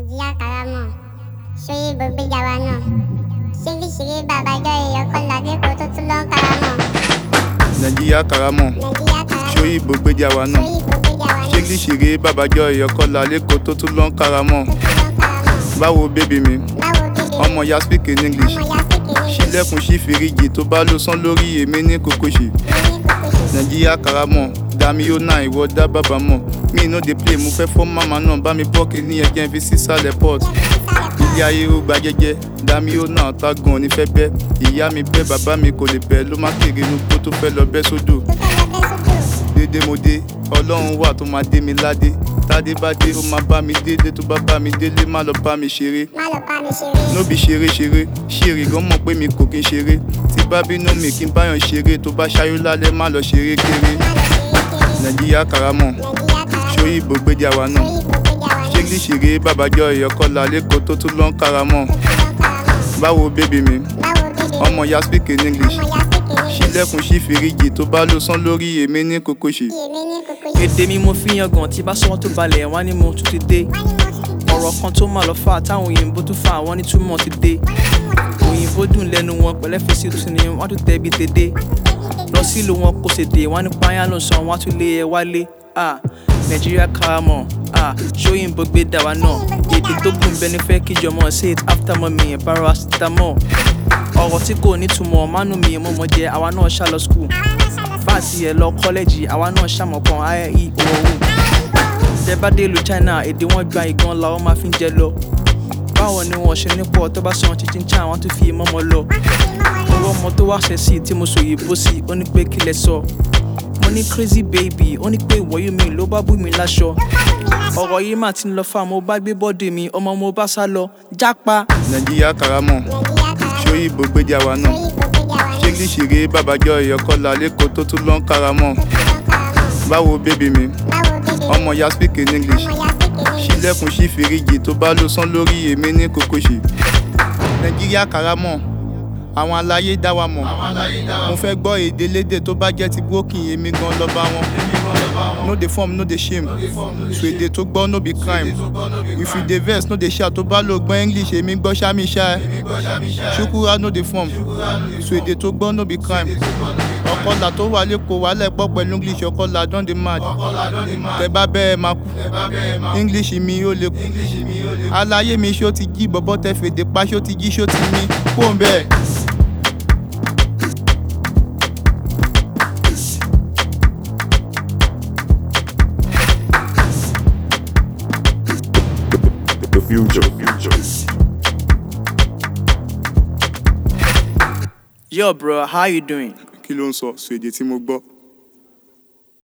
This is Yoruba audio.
nàìjíríà karamọ sóyè gbogbo ìjàwá náà ṣéríṣirí bàbájọ èèyàn kan ládékò tó tún lọ ń karamọ nàìjíríà karamọ nàìjíríà karamọ sóyè gbogbo wa náà sóyè gbogbo ìjàwá náà ṣégi ṣeré bàbájọ ìyọkọlá lẹkọọ tó tún lọ ń karamọ tó tún lọ ń karamọ báwo bébí mi báwo bíbí ọmọ ya speak in english ọmọ ya kékeré ṣílẹ̀kùn sí fìríjì tó bá ló sán lórí èmi ní kòkòṣì ní kókó ṣe nàìjíríà karamọ dami ó náà ìwọ dá bàbá mọ mi no dey play mo fẹ́ fọ́ màmá náà bá mi bọ́ọ̀kì ní ẹ̀jẹ̀ fi sísàlẹ̀ port ilé ayé ó gba jẹ́jẹ́ dami ó náà tá gan onífẹ́ bẹ́ ìyá mi bẹ́ bàbá mi kò lè bẹ́ ló má kéré inú kó tó fẹ́ lọ bẹ́ sódò tó fẹ́ lọ bẹ́ sódò dédé mo dé ọlọ́run wà tó máa dé mi ládé tádé bá dé ó máa bá mi délé tó bá bá mi délé má lọ bá mi ṣeré má lọ bá mi ṣeré nóbi ṣeré ṣeré ṣeré gan mọ̀ pé mi kò kí n ṣeré tí bá bínú mi kí n báyọ̀ ṣeré tó bá ṣayó lálẹ́ má lọ ṣeré kéré má lọ ṣeré kéré nàìjíríà karamọ̀ nàìjíríà karamọ ṣóyí ìbògbédè àwa náà sóyè gbogbo ìjàwá náà ṣégi ṣeré bàbájọ ìyọkọlá lẹkọọ tó tún lọ ń karamọ̀ tó tún lọ ń karamọ báwo bébí mi báwo bíbí ọmọ ya speak in english ọmọ ya kékeré ṣílẹ̀kùn sí fìríjì tó bá ló sán lórí èmi ní kòkòṣì èmi ní kókó ṣe èdè mi mo fi yan gan tí bá sọ wọn tó balẹ̀ wá ní mo tún ti dé wọ́n ní mo ti dé ọ̀rọ̀ kan tó máa lọ fà táwọn òyìnbó tún fà wọ́n ní túmọ̀ ti dé òyìnbó dùn lẹ́nu wọn pẹ̀lẹ́ fèsì tún ni wọ́n tún tẹ̀bi tèdè lọ sílùú wọn kò ṣèdè wọ́n ní pààyàn ló sàn wọ́n á tún lé ẹ wálé ah nàìjíríà karamọ̀ ah ṣóyìnbó gbé dà wá náà èdè tó gùn bẹ́ẹ̀ ni fẹ́ kíjọ mọ̀ say it after mommy paracetamol ọ̀rọ̀ tí kò nítumọ̀ mánú mi mo mọ̀ jẹ́ àwa náà ṣá lọ school bá a ti yẹ lọ kọ́lẹ́jì àwa náà ṣàmọ̀kan ie owó tẹ bá dé ìlú china èdè wọn gba ìgan làwọn máa fi ń jẹ lọ báwo ni wọn ṣe nípò tó bá sọ chinchin chan wọn tún fi mọ́mọ́ lọ owó ọmọ tó wá ṣẹ̀ sí tí mo sòyìnbó sí ó ní pé kí lẹ sọ mo ní crazy baby ó ní pé ìwọ́yú mi ló bá bú mi láṣọ ọ̀rọ̀ yìí mà ti ń lọ fà mo bá gbé bọ́dì mi ọmọ mo bá sá lọ jápa. nàìjíríà karamọ̀ nàìjíríà karamọ ṣóyí ìbògbédè àwa náà sóyè gbogbo ìjàwá náà ṣégi ṣeré bàbájọ ìyọkọlá lẹkọọ tó tún lọ ń karamọ̀ tó tún lọ ń karamọ báwo bébí mi báwo bíbí ọmọ ya speak in english ọmọ ya kékeré ṣílẹ̀kùn sí fìríjì tó bá ló sán lórí èmi ní kòkòṣì nàìjíríà karamọ̀ àwọn aláyé dá wa mọ̀ mo fẹ́ gbọ́ èdè lédè tó bá jẹ́ ti broken èmi gan lọ́ba wọn no dey form no dey shame so èdè tó gbọ́ no be crime if you dey vex no dey shout tó bá lò gbọ́ english èmi gbọ́ sami ṣá ẹ ṣukura no dey form so èdè tó gbọ́ no be crime ọkọlà tó wà lẹ́kọ̀ọ́ wà lẹ́pọ̀ pẹ̀lú english ọkọlà don dey mad tẹ bá bẹ́ẹ̀ máa kú english mi ó lè kú aláyé mi ṣó ti jí bọ́bọ́ tẹ fèdè pa ṣó ti jí ṣó ti mí kó ń bẹ́ẹ̀. The future. The future. yo bro how you doing. kí ló ń sọ sọ èdè tí mo gbọ́